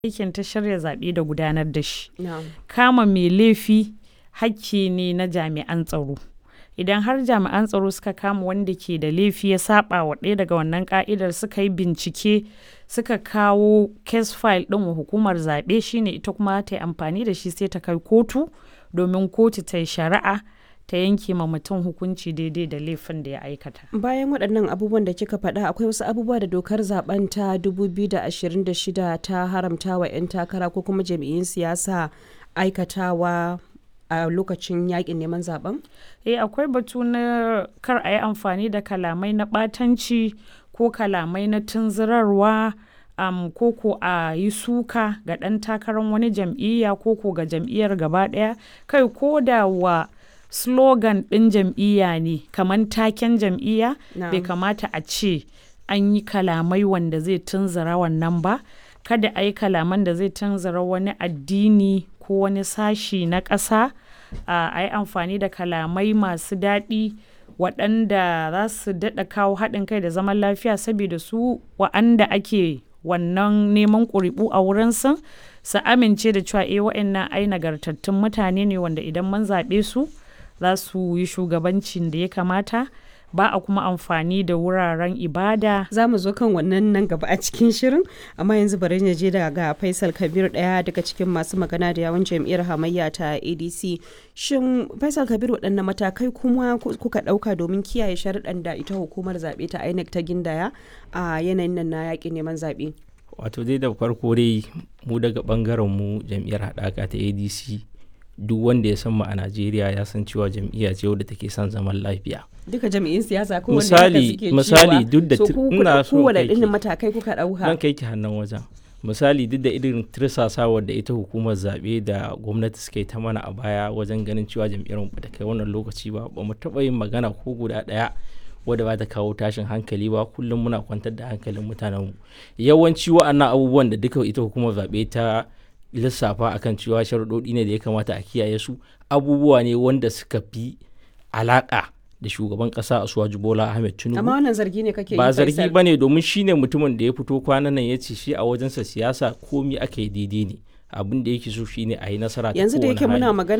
aikin ta shirya zaɓe da gudanar da shi. Na'am. Kama mai laifi hakki ne na jami'an tsaro. Idan har jami'an tsaro suka kama wanda ke da laifi ya saba wa ɗaya daga wannan ka'idar suka yi bincike suka kawo case file ɗin wa hukumar zaɓe shine ita kuma ta yi amfani da shi sai ta kai kotu domin kotu ta yi shari'a ta yanke ma mutum hukunci daidai da laifin da ya aikata. Bayan waɗannan abubuwan da kika faɗa akwai wasu abubuwa da dokar zaben ta 2026 ta haramta wa 'yan takara ko kuma jam'iyyun siyasa aikatawa a lokacin yakin neman zaben? Eh akwai batu na kar a yi amfani da kalamai na ɓatanci ko kalamai na tunzurarwa um, ko ko a yi suka ga ɗan takarar wani jam'iyya ko ko ga jam'iyyar gaba ɗaya kai ko da wa slogan ɗin jam'iyya ne kamar taken jam'iyya Na'am. bai kamata a ce an yi kalamai wanda zai tunzura wannan ba kada a yi kalaman da zai tunzura wani addini ko wani sashi na ƙasa a yi amfani da kalamai masu daɗi waɗanda za su daɗa kawo haɗin kai da zaman lafiya saboda su wa'anda ake wannan neman ƙuri'u a wurinsu su amince da cewa eh wa'annan ai nagartattun mutane ne wanda idan mun zaɓe su za su yi shugabancin da ya kamata ba a kuma amfani da wuraren ibada Za mu zo kan wannan nan gaba a cikin shirin, amma yanzu bari na je daga Faisal Kabir ɗaya daga cikin masu magana da yawon jam'iyyar hamayya ta ADC. Shin Faisal Kabir waɗanne matakai kuma ku- kuka ɗauka domin kiyaye sharuɗan da ita hukumar zaɓe ta INEC ta gindaya a yanayin nan na yaƙin neman zaɓe? wato dai da farko dai mu daga bangaren mu jam'iyyar haɗaka ta adc duk wanda ya san mu a najeriya ya san cewa jam'iyya ce wadda take son zaman lafiya Duka jam'iyyun siyasa ko Misali- misali duk da so tu- ku ina so kowane kai ki- irin matakai kuka zan ɗauka. kai ki hannun wajen misali duk da irin tirsasawar da ita hukumar zaɓe da gwamnati suka yi ta mana a baya wajen ganin cewa jam'iyyar mu bata kai wannan lokaci ba ba mu taɓa yin magana ko guda ɗaya wadda ba ta kawo tashin hankali ba kullum muna kwantar da hankalin mutanenmu yawanci wa'annan abubuwan da duka ita hukumar zaɓe ta lissafa akan cewa sharuɗoɗi ne da ya kamata a kiyaye su abubuwa ne wanda suka fi alaƙa da shugaban ƙasa Asuwaju Bola Ahmed Tinubu Amma wannan zargi ne kake yi ba zargi Faisal. ba ne domin shi ne mutumin da ya fito kwanan nan ya ce shi a wajensa siyasa komi aka yi daidai ne abin da yake so shine a yi nasara ta Yanzu da kowane yake muna hali. magana